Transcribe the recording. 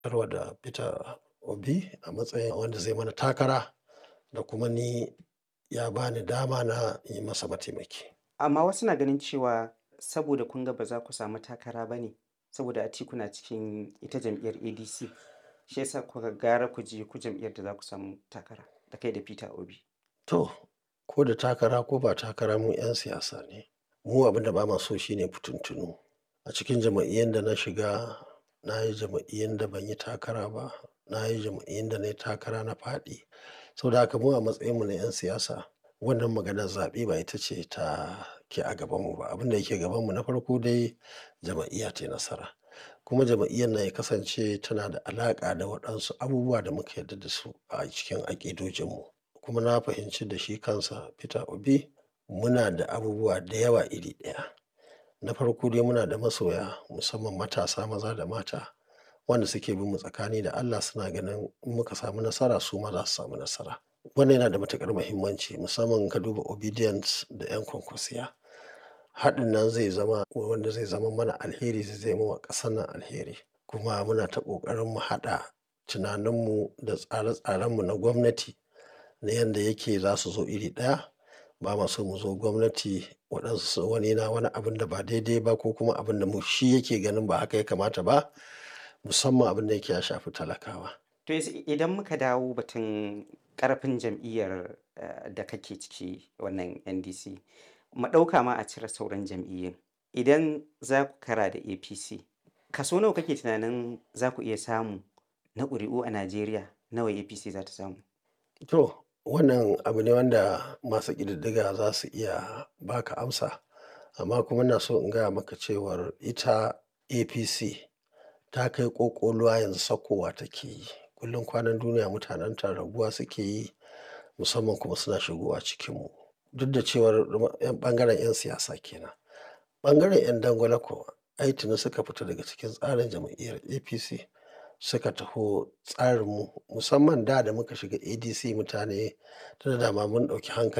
tarwa da Peter Obi a matsayin wanda zai mana takara da kuma ni ya ba ni dama na yi masa mataimaki. Amma wasu na ganin cewa saboda kun ga ba za ku samu takara ba ne saboda Atiku na cikin ita jam'iyyar ADC shi yasa kuka gara ku je ku jam'iyyar da za ku samu takara da kai da Peter Obi. To, ko da takara ko ba takara mu 'yan siyasa ne. Mu abin da ba ma so shine fituntunu. A cikin jam'iyyun da na shiga, na yi jam'iyyun da ban yi takara ba, na yi jam'iyyun da na yi takara na faɗi. Saboda haka mu a matsayinmu na 'yan siyasa, wannan maganar zaɓe ba ita ce ta ke a gabanmu ba. Abin da yake gabanmu na farko dai jam'iyya tai nasara. Kuma jam'iyyar nan ya kasance tana da alaƙa da waɗansu abubuwa da muka yarda da su a cikin aƙidojinmu. Kuma na fahimci da shi kansa Peter Obi muna da abubuwa da yawa iri ɗaya. Na farko dai muna da masoya musamman matasa maza da mata wanda suke bin mu tsakani da Allah suna ganin in muka samu nasara su ma za su samu nasara. Wannan yana da matuƙar muhimmanci musamman in ka duba Obedience da 'yan kwankwasiya. Haɗin nan zai zama wanda zai zama mana alheri zai zame wa ƙasar nan alheri. Kuma muna ta ƙoƙarin mu haɗa tunaninmu da tsare-tsarenmu na gwamnati na yanda yake za su zo iri ɗaya. Ba ma so mu zo gwamnati waɗansu wani na wani abun da ba daidai ba ko kuma abin da mu shi yake ganin ba haka ya kamata ba musamman abin da yake ya shafi talakawa. To idan muka dawo batun ƙarfin jam'iyyar da kake ciki wannan NDC, mu ɗauka ma a cire sauran jam'iyyun. Idan za ku kara da APC, kaso nawa kake tunanin za ku iya samu na ƙuri'u a Najeriya nawa APC za ta samu? To, wannan abu ne wanda masu ƙididdiga za su iya ba ka amsa. Amma kuma ina so in gaya maka cewar ita APC ta kai ƙoƙoluwa yanzu saukowa take yi. Kullum kwanan duniya mutanenta raguwa suke yi musamman kuma suna shigowa cikinmu. Duk da cewar ɓangaren 'yan siyasa ke nan. Ɓangaren 'yan dangwale kuwa ai tuni suka fita daga cikin tsarin jam'iyyar APC suka taho tsarinmu musamman da da muka shiga ADC mutane tun da dama mun ɗauki hankali.